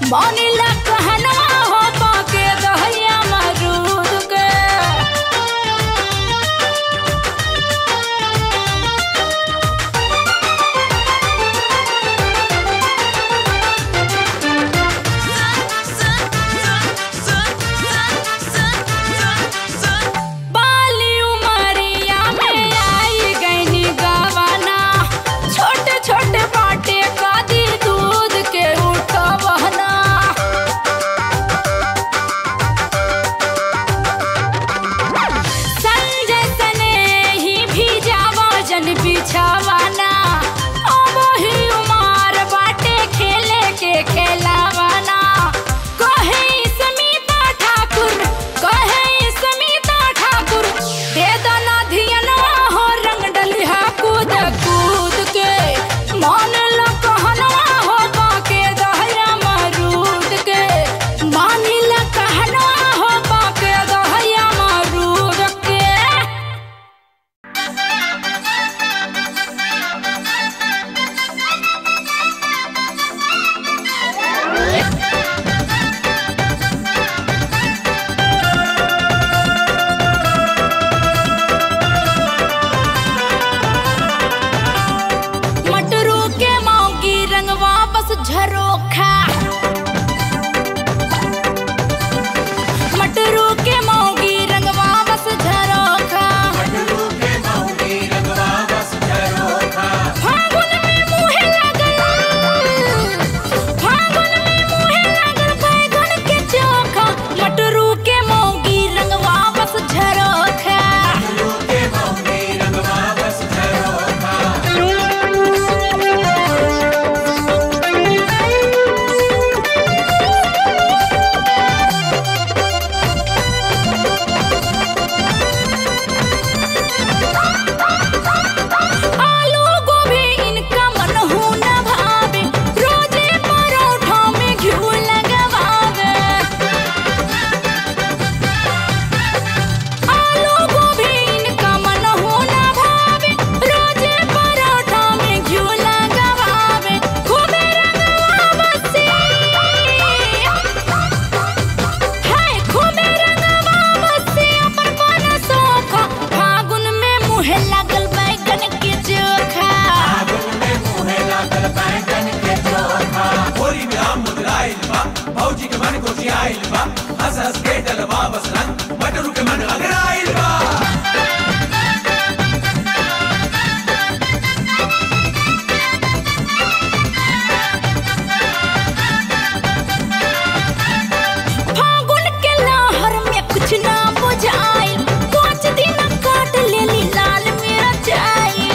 मानिला कहना हो पाके दहिया मरूद के बाली उमरिया में आई गईनी गवाना छोटे छोटे बाटे का दी दूध के उठवना संजय सने ही भी जावा जन बिछावाना अब ही उमार बाटे खेले के खेलावाना कहे स्मिता ठाकुर कहे स्मिता ठाकुर दे दना धियनवा हो रंग डलिहा कूद कूद के मान लो कहनवा हो बाके दहया मरूद के मानी ला कहनवा हो बाके दहया मरूद के मटरू के मौगी रंग वापस झरोखा मटरू के मौगी रंग वापस झरोखा फागुन में मुहे लगल फागुन में मुहे लगल बैगन के चोखा मटरू के मौगी रंग वापस झरोखा आलू गोभी इनका मन हो न भावे रोजे परोठा में घिऊ लगवावे आलू गोभी इनका मन हो न भावे रोजे परोठा में घिऊ लगवावे खूबे रंगवावसी हाय खूबे रंगवावसी अपन मन सोखा फागुन में मुहे लागल बैगन के चोखा होली में आम मुदराइल बा भौजी के मन कोशियाइल बा हंस हंस के डलवा बस रंग मटरू के मन अगराइल बा फागुन के लहर में कुछ ना बुझाइल पाँच दिन काट लेली लाल मिरचाई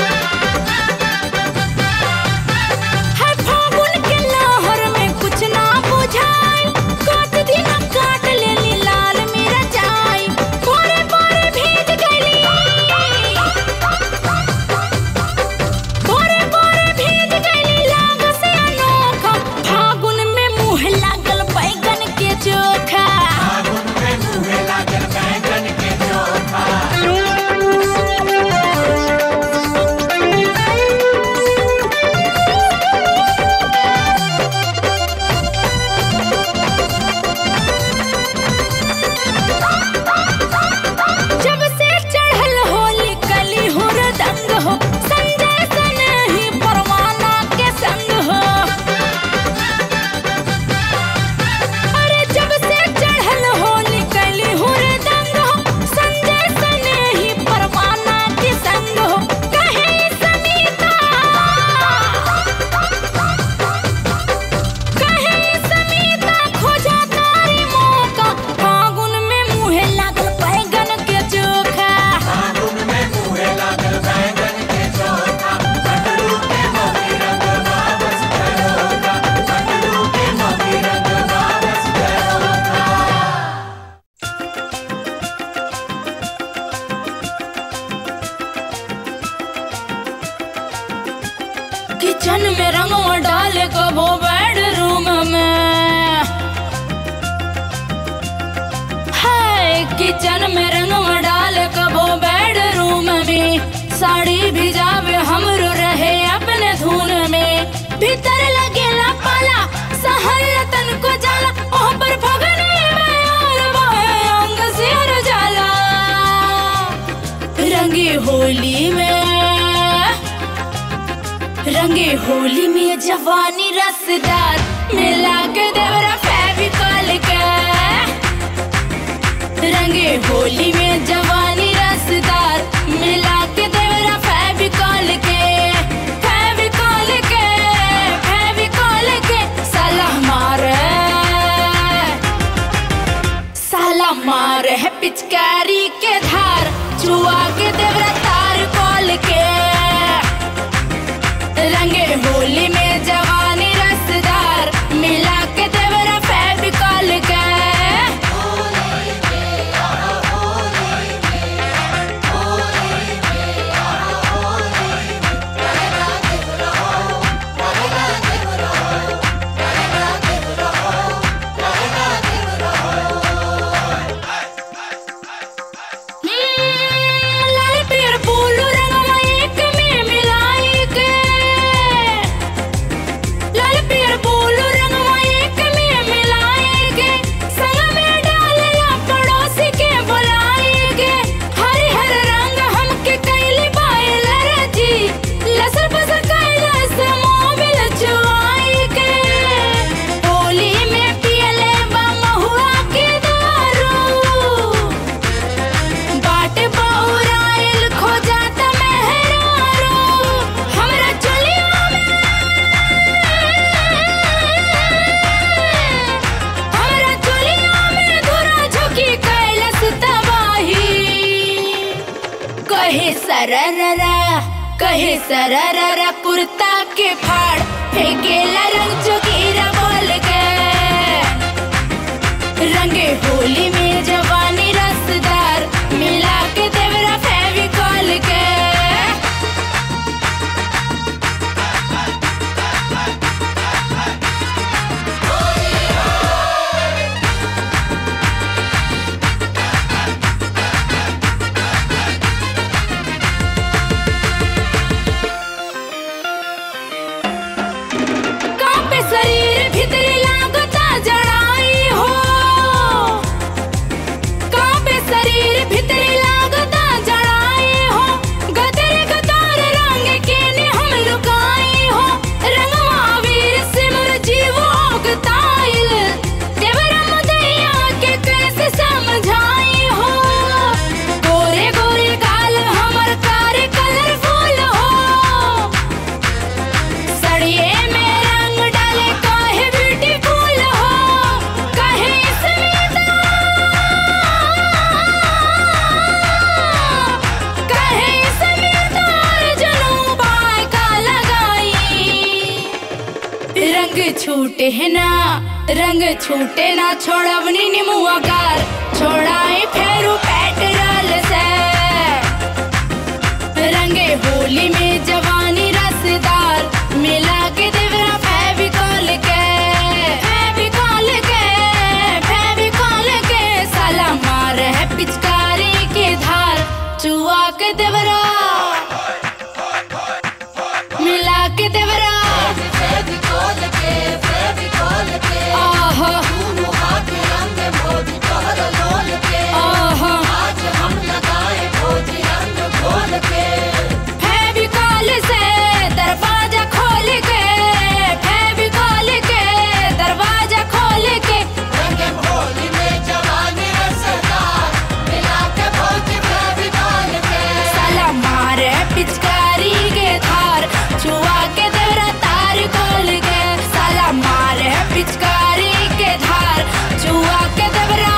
है फागुन के लहर में कुछ ना बुझाइल पाँच दिन काट लेली लाल मिरचाई रंगे होली में जवानी रसदार मिला के देवरा फेविकॉल के रंगे होली में जवानी रसदार मिला के देवरा फेविकॉल के फेविकॉल के फेविकॉल के साला मारे साला मारे है पिचकारी के धार चुआ के देवरा तार कॉल के रंगे होली में जवानी रसदार मिला के देवरा फेविकॉल के हम्म, लाल पीर बोलू रंगवा एक में मिलाई के लाल पीर बोलू रंगवा एक में मिलाई के संग में डालला पड़ोसी के बुलाई के हरे हर रंग हमके कैली बायल रजी लसर पसर कैला से मोबिल चुआई के होली में पियले बा महुआ के दारू बाटे बौराइल खो जाता मेहरारू हमरा चलिया में हमरा चलिया में धुरा झुकी कैलस तबाही कहे सरररा कहे सरररा कुर्ता के फाड़ फेंकेला रंग जोगीरा बोल के रंगे होली में जवानी रसदार मिला के देवरा फेविकॉल के कांपे शरीर भीतरी लागता जड़ाई हो कांपे शरीर भीतरी लागता जड़ाई हो गदर गदार रंग के ने हम लुकाई हो रंगवा वीर सिमर जीव ओगताइल देवरा मुदैया के कैसे समझाई हो गोरे गोरे गाल हमर कार कलरफुल हो सड़िए में रंग डाले काहे ब्यूटीफुल हो काहे स्मिता काहे स्मिता अर्जुनू बाय का लगाई रंग छूटे है ना रंग छूटे ना छोड़वनी निमुआ कार छोड़ाई फेरू पेट्रोल से रंगे होली में जवानी रसदार मिला के देवरा फेविकॉल के फेविकॉल के फेविकॉल के साला मार है पिचकारी के धार चुआ के देवरा मिला के देवरा आहा आहा फेविकॉल से दरवाजा खोल के फेविकॉल के दरवाजा खोल के साला मारे पिचकारी के धार छुआ के देवरा तार खोल के साला मारे पिचकारी के धार छुआ के देवरा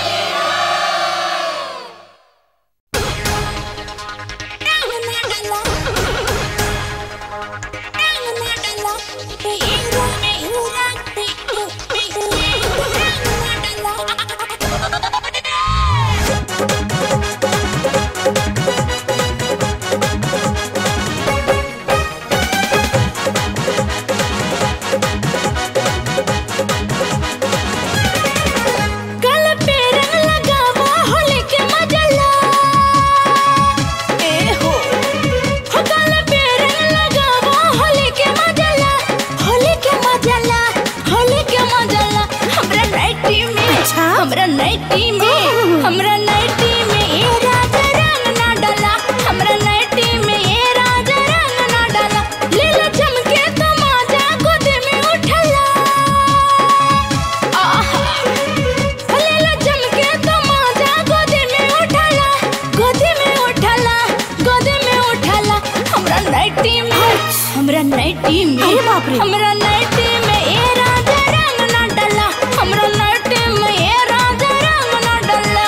गल पे रंग लगावा होली के मजला ए हो हो गल पे रंग लगावा होली के मजला होली के मजला होली के मजला हमरा नाइटी में हमरा नाइटी में हमरा नाइटी में ए राजा रंग ना डाला हमरा नाइटी में ए राजा रंग ना डाला लीला चमके रे हमरा नाइटी में ए राजा रंग ना डला हमरा नाइटी में ए राजा रंग ना डला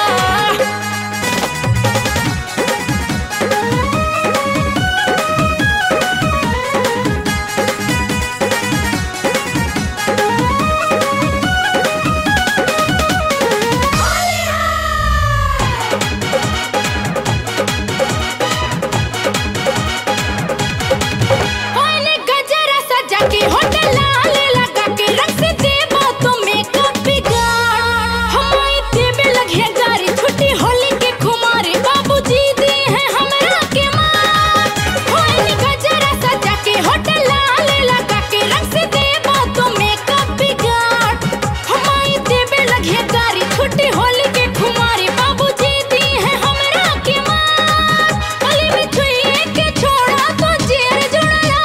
ओने गजरा सजा के होटल लाले लगा के रंग से देबो तो मेकअप बिगाड़ हमारी देबे लगे गारी छुट्टी होली के खुमारे बाबूजी दी है हमरा के मार ओने गजरा सजा के होटल लाले लगा के रंग से देबो तो मेकअप बिगाड़ हमारी देबे लगे गारी छुट्टी होली के खुमारे बाबूजी दी है हमरा के मार होली में छुइए के छोड़ा तो जेर जुड़ला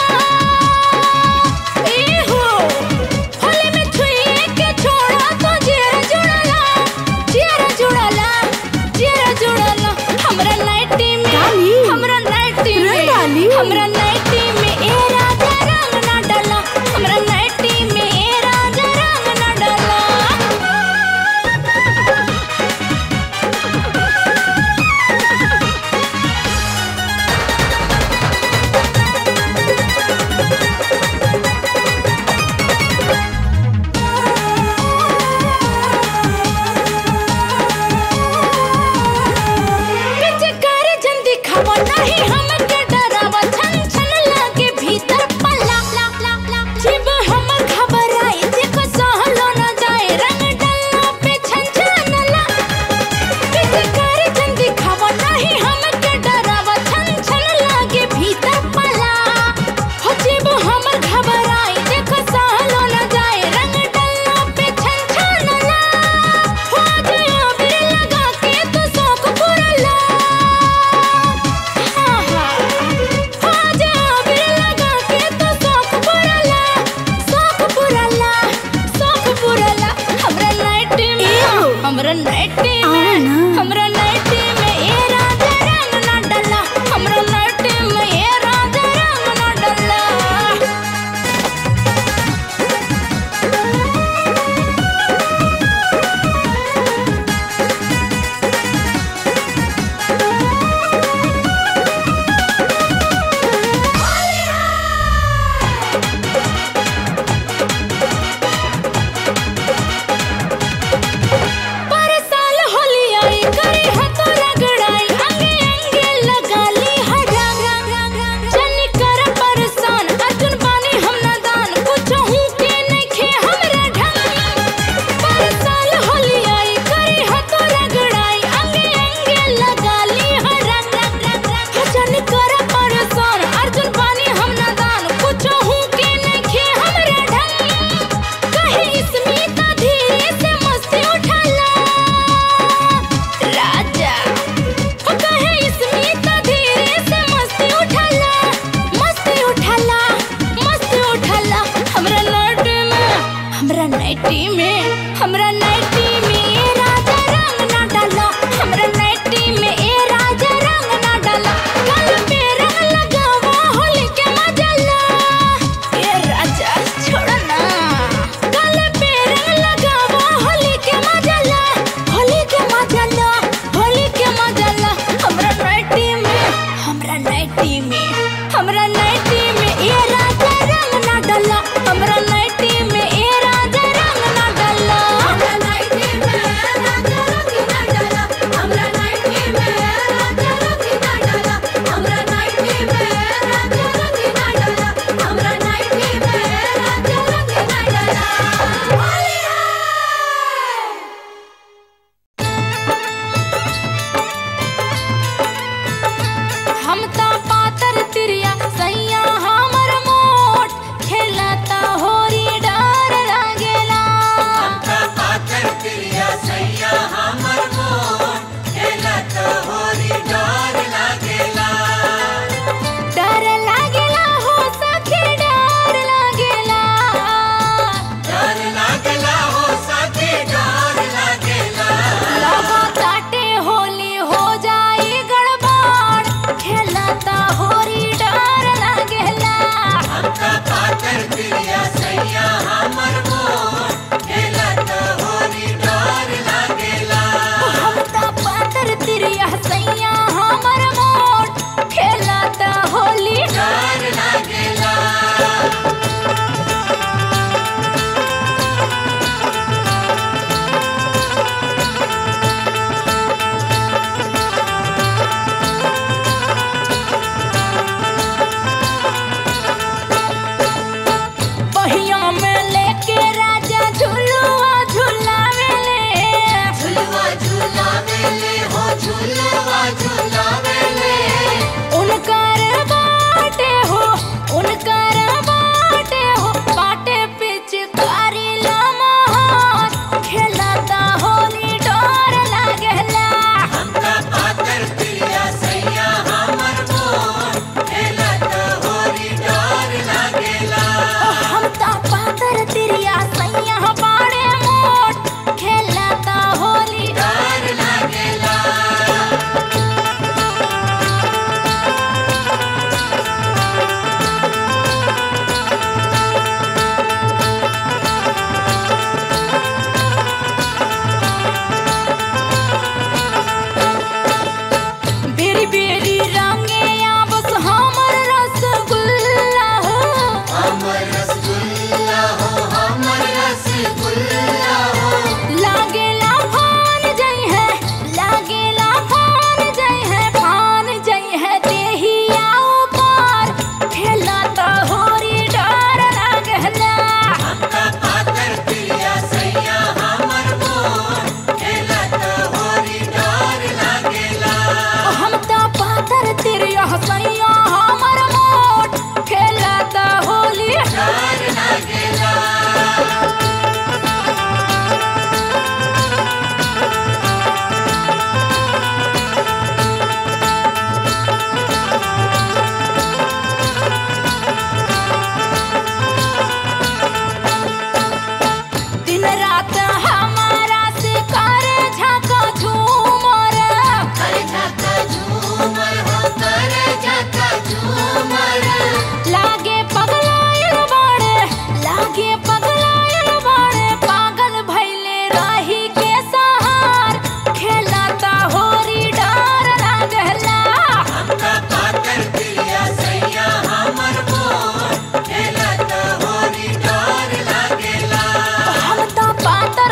ए हो होली में छुइए के छोड़ा तो जेर जुड़ला जेर जुड़ला जेर जुड़ला हमरा नाइटी में डाली। हमरा नाइटी रे में डाली। हमरा नाइटी में ए राजा रंग ना डाला हमरा नाइटी में ए राजा रंग ना डाला पिचकार जन दिखावा नहीं हमके डरावा छन छन लागे भीतर पल्ला जीव हमर घबराई देखो सहलो न जाए रंग डल्ला पे छन छनला पिचकार जन दिखावा नहीं हमके डरावा छन छन लागे भीतर पल्ला हो जीव हमर घबराई देखो सहलो न जाए रंग डल्ला पे छन छनला हो जाए अबीर लगा के तू शौक पुरला हमरा नाइटी आओ में ना। हमरा नाइटी में ए राजा रंग ना डला हमरा नाइटी में ए राजा रंग ना डला पर साल होली आई करे हाथों रगड़ाई अंगे अंगे लगा ली हरा जन कर परेशान अर्जुन बानी हम नादान कुछ हूँ के नहीं खे हमरा ढंग पर साल होली आई करे हाथों रगड़ाई अंगे अंगे लगा ली हरा जन कर परेशान अर्जुन बानी हम नादान कुछ हूँ के नहीं खे हमरा ढंग कहे स्मिता धीरे से मस्ती उठाला राजा हो कहे स्मिता धीरे से मस्ती उठाला मस्ती उठाला मस्ती उठाला हमरा नाइटी में हमरा नाइटी में हमरा नाइटी में ए राजा रंग ना डाला हमरा नाइटी में ए राजा रंग ना डाला गल पे रंग लगावा होली के मजा ला ए राजा छोड़ ना गल पे रंग लगावा होली के मजा ला होली के मजा ला होली के मजा ला हमरा नाइटी में हमरा नाइटी में हमरा नाइटी में ए राजा रंग ना डाला हमरा नाइटी में ए राजा रंग ना डाला हमरा नाइटी में रात हमारा से करे झका झूमर लागे पगलायल बाड़े लागे पगलायल बाड़े पागल भइले रही के सहार खेलता होरी डर लागला हमका पाकर पिया सैया हमर मोर खेलत होरी डर लागेला हम तो पातर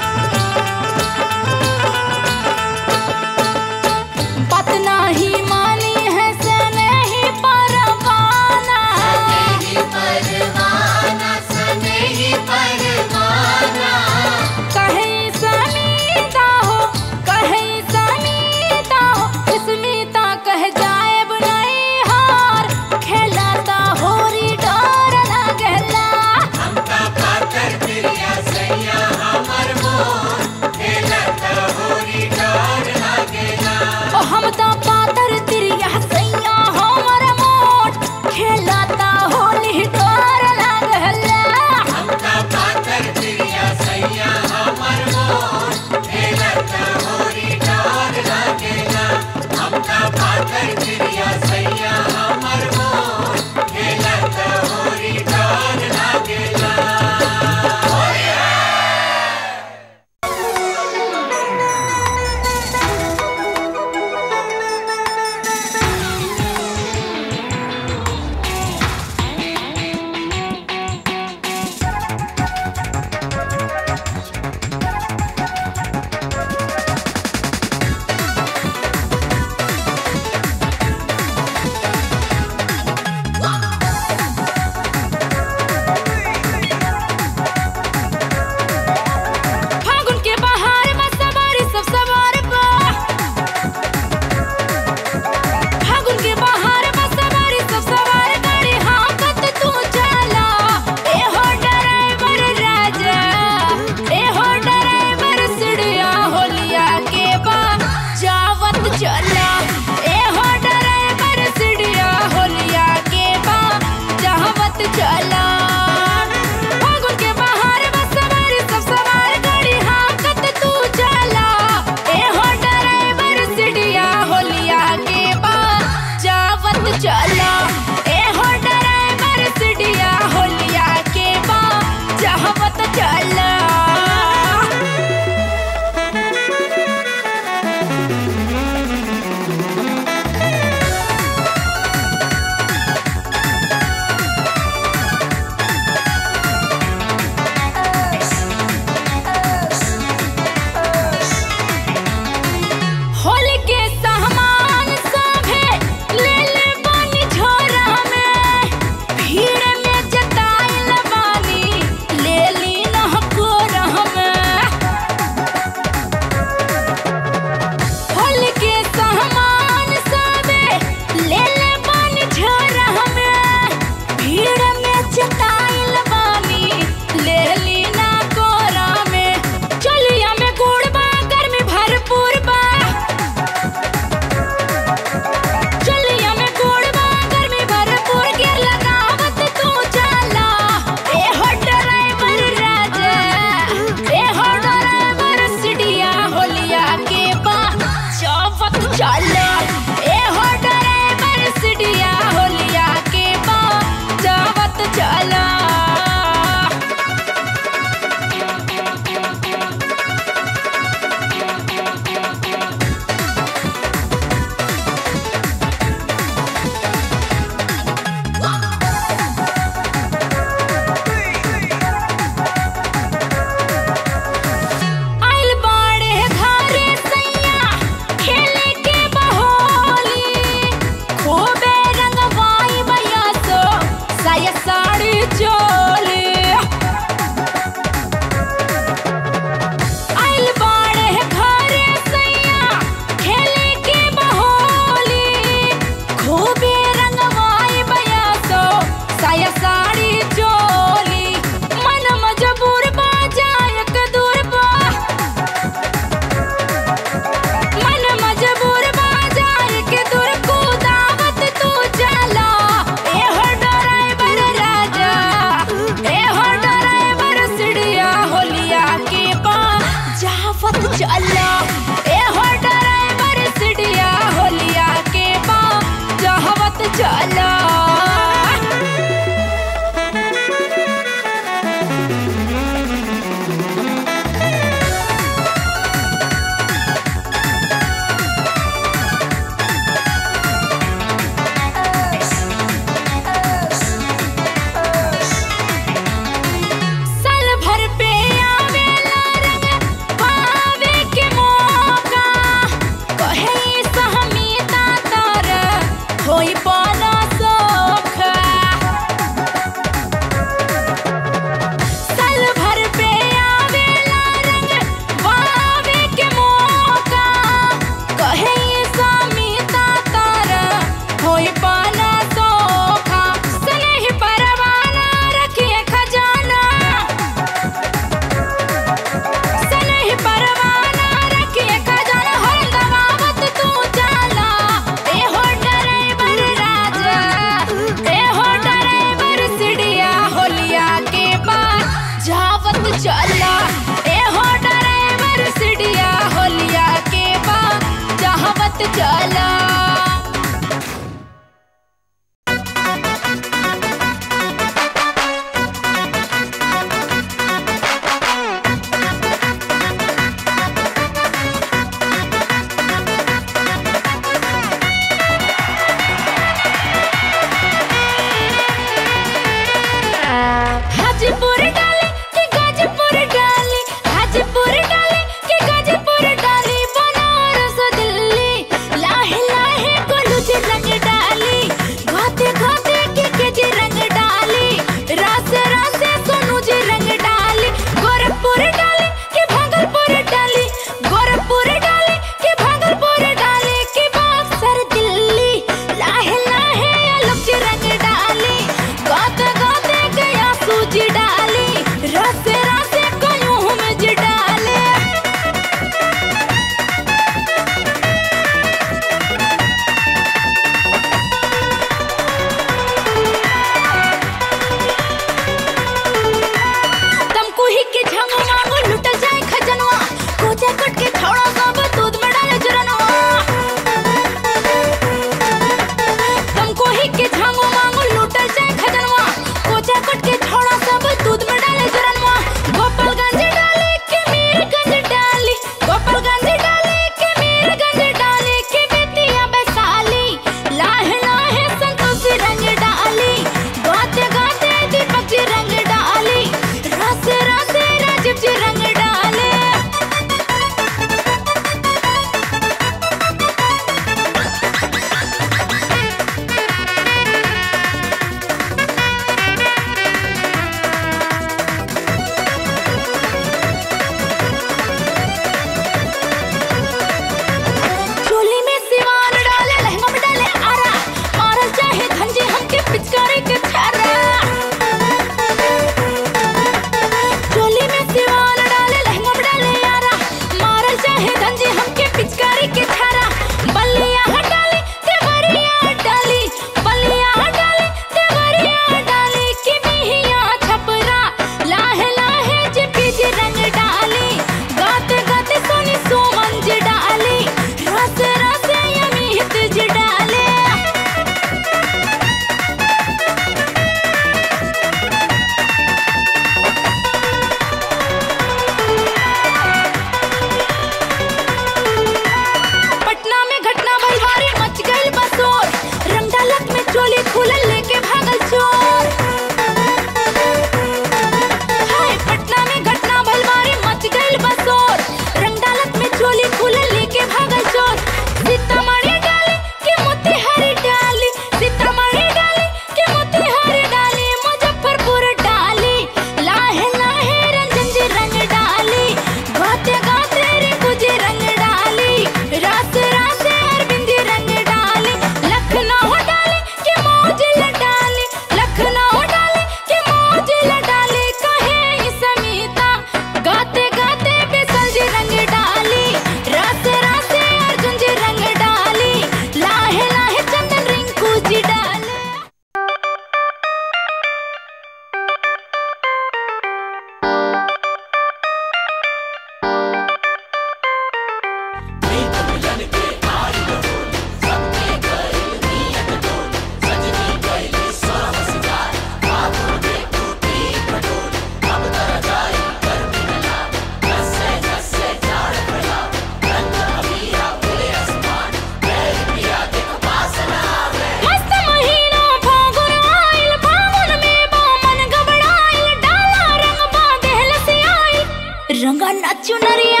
रंगना चुनरिया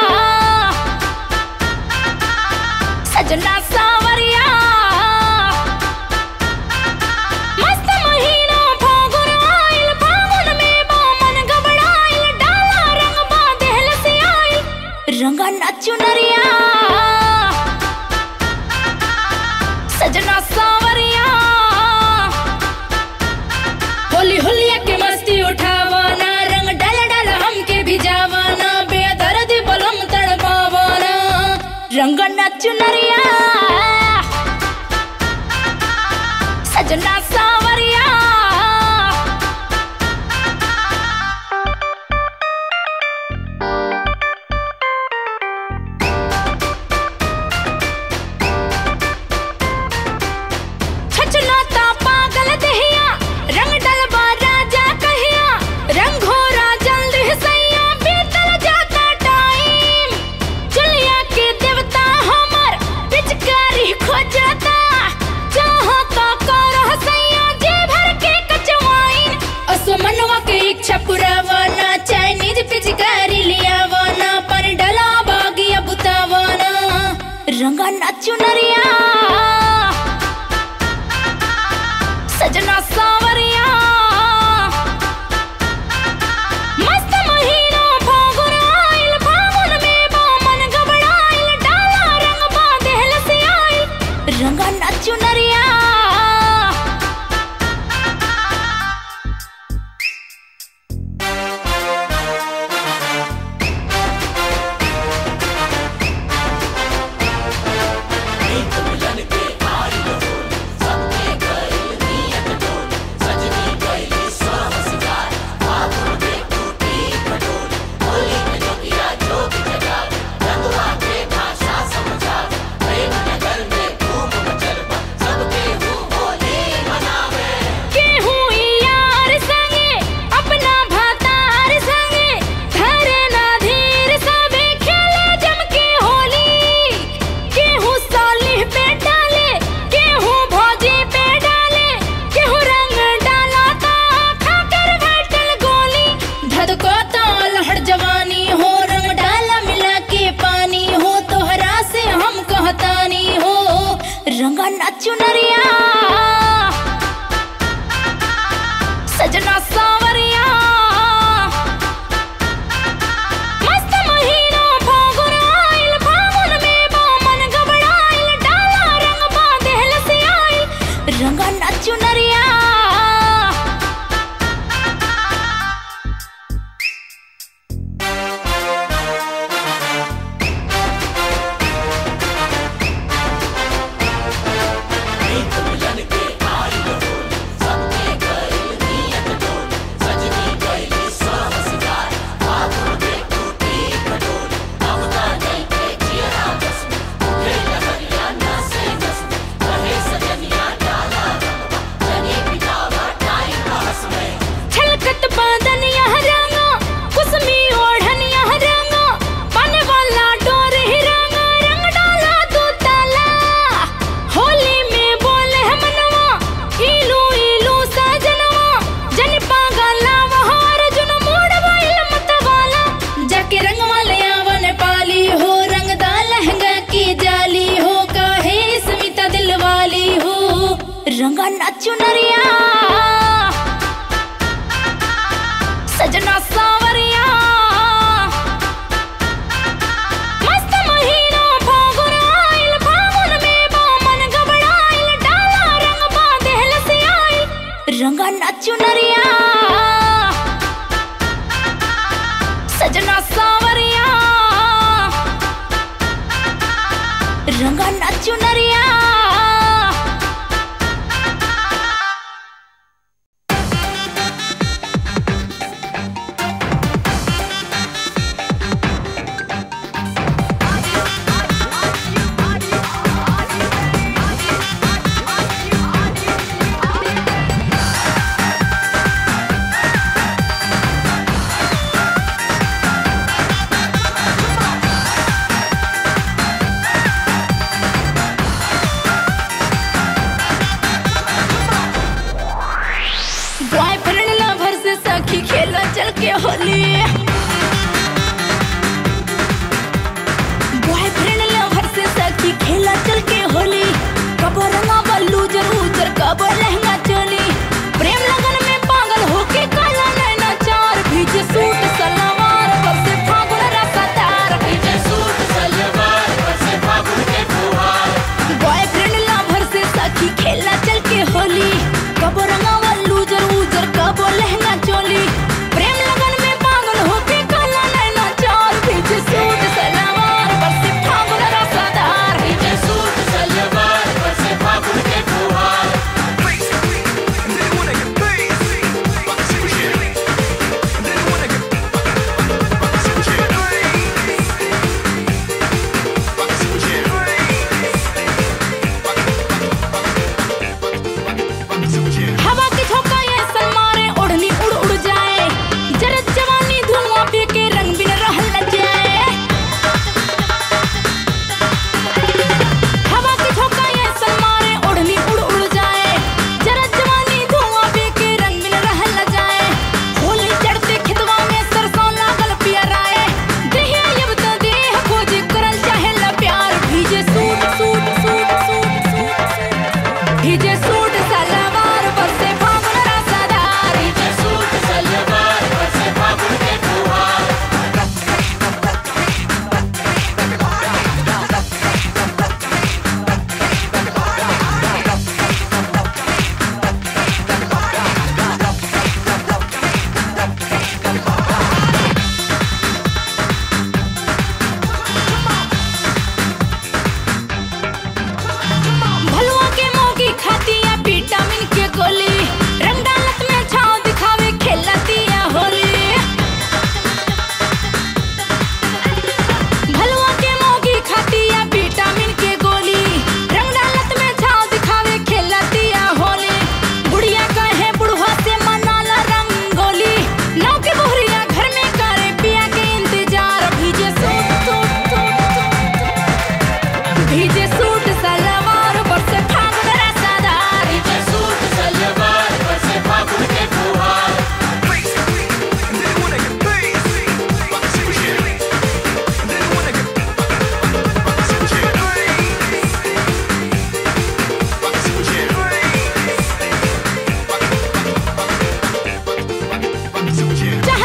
सजना सावरिया मस्त महीना फागुन आइल फागुन में बामन घबराइल डाला रंग बा देहल से आइल रंगना चुनरिया सजना सावरिया होली होलिया के मस्ती उठावाना रंग डाल डाल हमके भिजावाना बेदर्द बलम तड़पावाना रंग नचुनरिया सजना सावरिया छछनाता पागल दहिया रंग डलबा राजा कहिया रंग घोरा जल्दी सैया बीतल जाता टाइम चलिया के देवता हमर पिचकारी खोजता चाहता कर सैया जे भर के कचवाइन असमनवा के इच्छा पुरावाना चाइनीज पिचकारी लियावाना पर डला बागिया बुतावाना रंगा नचुनरिया सजना सावरिया मस्त महीना फागुन आइल फागुन में बामन घबराइल डाला रंग बा देहल से आइल रंगा नचुनरिया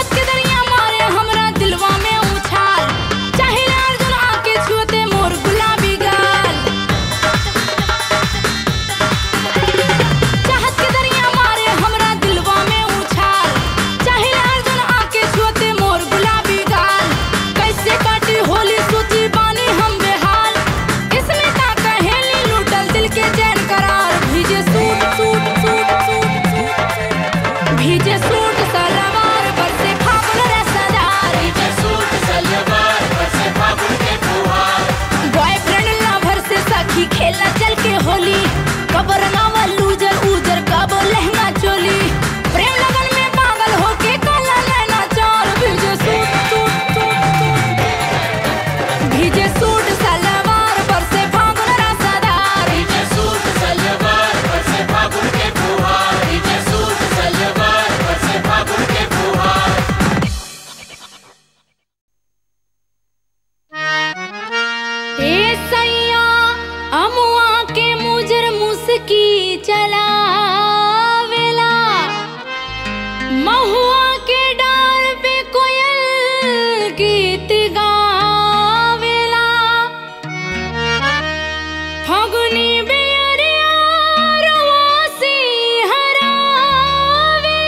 चाहत के दरिया मारे हमरा दिलवा में उछाल चाहिले अर्जुन आके छुअते मोर गुलाबी गाल चाहत के दरिया मारे हमरा दिलवा में उछाल चाहिले अर्जुन आके छुअते मोर गुलाबी गाल कैसे काटी होली सोची बानी हम बेहाल इसमें का कहेली लूटल दिल के चैन करार भीजे suit suit suit suit suit भीजे सूट सलवार पर से फागुन रे सदार बॉयफ्रेंड लवर से सखी खेला चल के होली कब रंगावा लूजर उजर कब लहंगा चोली प्रेम लगन में पागल होके काला नैना चार भीजे सूट सूट सूट सूट भीजे सूट सलवार पर से फागुन रे सदार ए सैया अमुआ के मुजर मुस्की चलावेला महुआ के डाल पे कोयल गीत गावेला फगुनी बेअरिया रवासी हरावे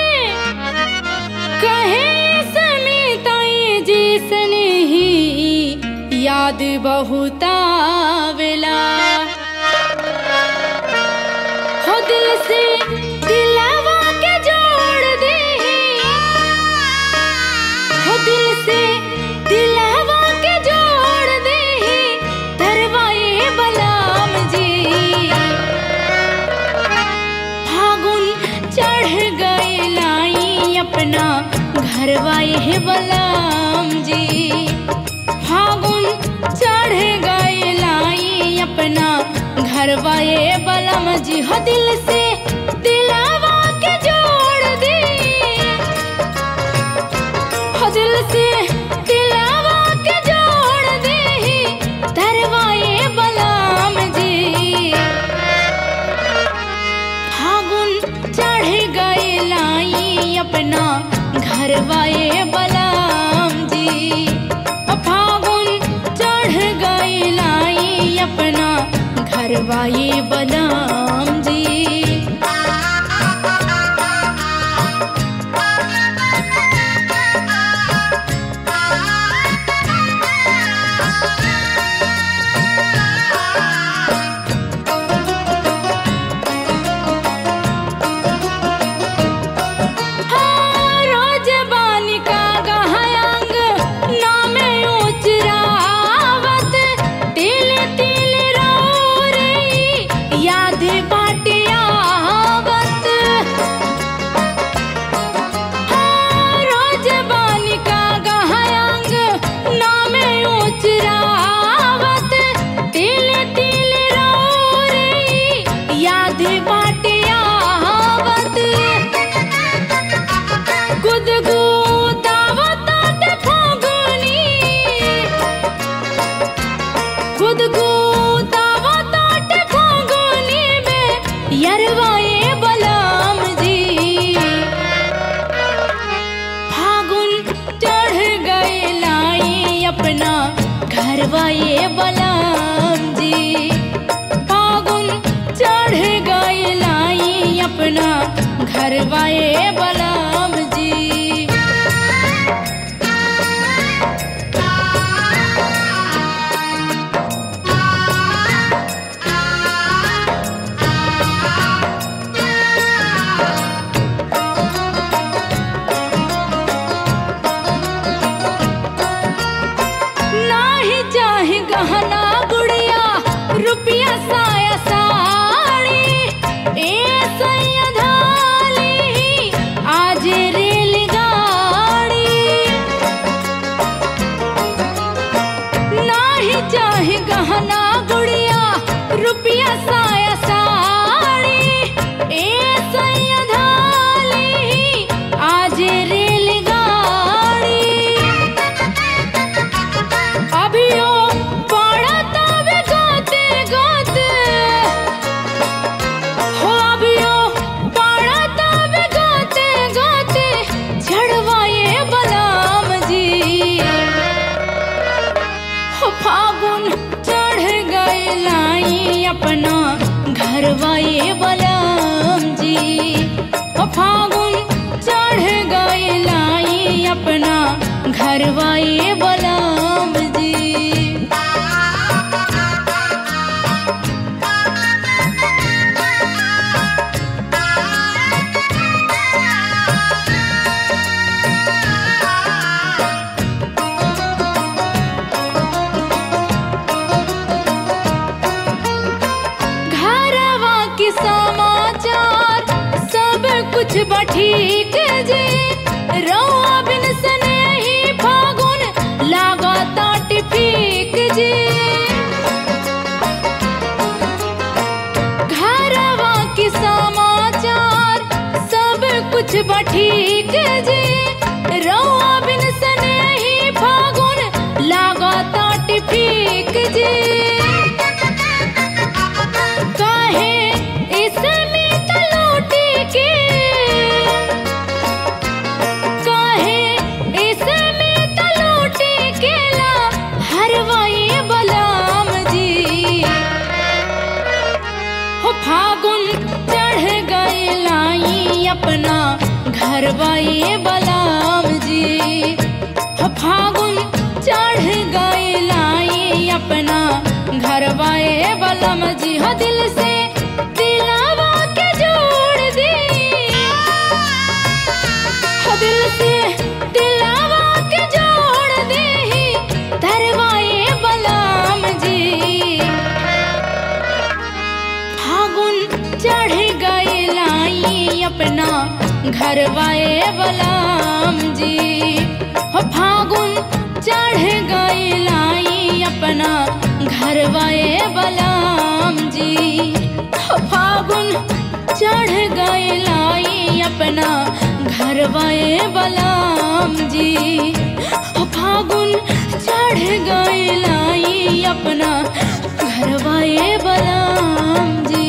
कहे समिताई जिसने ही याद बहुत आवेला हो दिल से दिलवा के जोड़ दे हो दिल से दिलवा के जोड़ दे धरवाए बलाम जी फागुन चढ़ गए लाई अपना घरवाए है बलाम जी फागुन चढ़ गए लाई अपना घरवाए बलम जी हो दिल से दिलावा के जोड़ दे हो दिल से दिलावा के जोड़ दे धरवाए बलम जी फागुन चढ़ गए लाई अपना घरवाए बलाम जी ओ फागुन चढ़ गए लाई अपना घरवाए बलाम जी हाँ, रोज बानी का गहायांग नामे उचरावत तिल तिल रौरे याद बाटियावत हाँ, रोज बानी का गहायांग नामे उचरावत तिल तिल रौरे याद बाटियावत गुदगुदावतात फागुनी गुदगुदावतात फागुनी में यरवाए बलाम जी फागुन चढ़ गए लाई अपना घरवाए बलाम जी फागुन चढ़ गए लाई अपना घरवाए बलाम जी नाही चाहे गहना गुड़िया रुपया साया साड़ी ए सैया धाली आज रे फागुन चढ़ गए लाई अपना घरवाए बलाम जी घरवा के समाचार सब कुछ बठीक जी रौआ बिन सने ही फागुन लागता टिफिक जी घरवा के समाचार सब कुछ बठीक जी रौआ बिन सने ही फागुन लागता टिफिक जी काहे इसमें तलोटी के काहे इसमें तलोटी के ला हरवाए बलाम जी हो फागुन चढ़ गए लाई अपना घरवाए बलाम जी हो फागुन चढ़ गए लाई अपना घरवाए बलम जी हो दिल से दिलावा के जोड़ दी हो दिल से दिलावा के जोड़ दी धरवाए बलम जी फागुन चढ़ गए लाई अपना घरवाए बलाम जी हो फागुन चढ़ गए लाई अपना घरवाए बलाम जी हो फागुन चढ़ गए लाई अपना घरवाए बलाम जी हो फागुन चढ़ गए लाई अपना घरवाए बलाम जी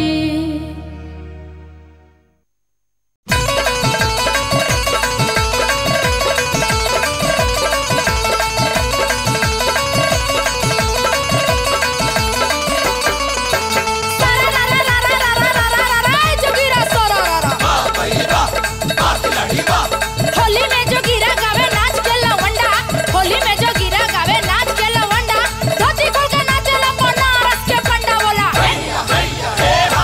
होली में जो गिरा गावे नाच के लवंडा होली में जो गिरा गावे नाच के लवंडा धोती खोल के नाचेला बनारस के पंडा बोला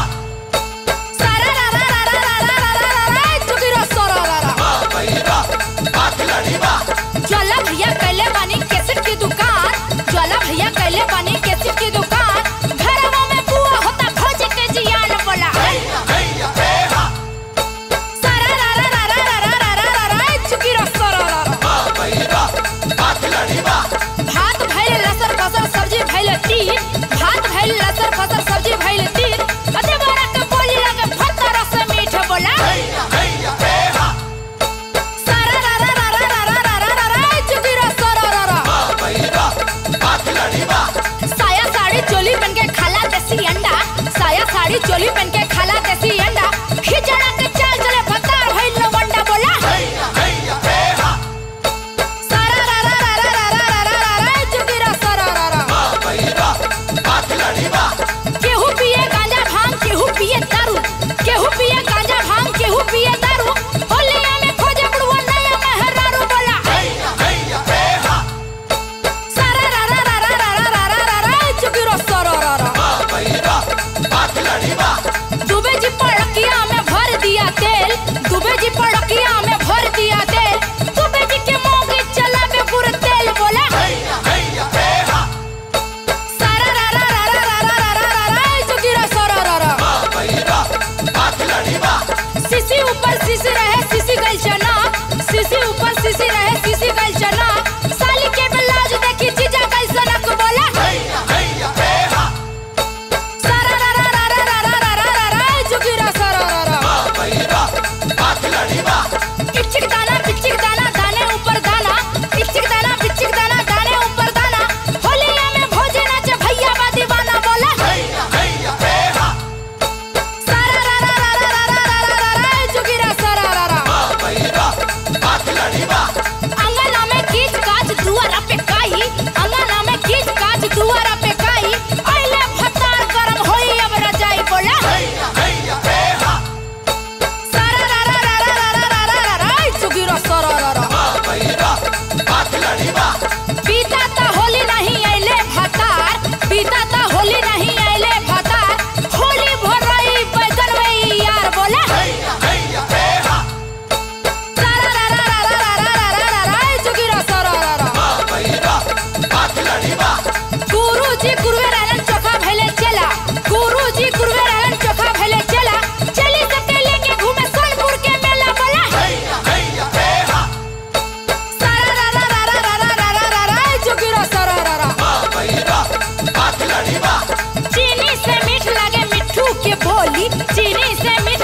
चीनी से मिठ